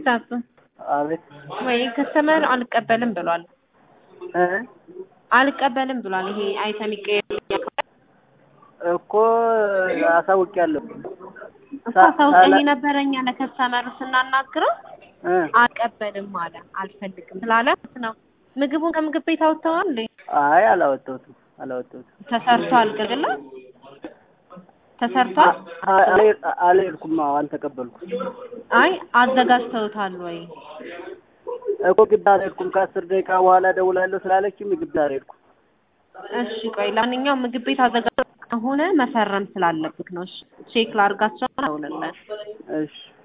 ዛፍ አቤት ወይ ከስተመር አልቀበልም ብሏል። እ አልቀበልም ብሏል። ይሄ አይተም ይቀየር እኮ አሳውቄያለሁ። እኮ አሳውቀኝ ነበረኛ ለከስተመሩ ስናናግረው እ አልቀበልም አለ። አልፈልግም ስላለ ነው። ምግቡን ከምግብ ቤት አውጥተዋል እንዴ? አይ አላወጣሁትም አላወጣሁትም። ተሰርቷል ገደላ ተሰርቷል። አ- አልሄድ- አልሄድኩም። አዎ አልተቀበልኩም አይ አዘጋጅተውታል ወይ? እኮ ግቢ አልሄድኩም። ከአስር ደቂቃ በኋላ ደውላለሁ ስላለችኝ ግቢ አልሄድኩም። እሺ ቆይ ለማንኛውም ምግብ ቤት አዘጋጅተው ከሆነ መፈረም ስላለብክ ነው። እሺ ቼክ ላድርጋቸው። ደውልልን። እሺ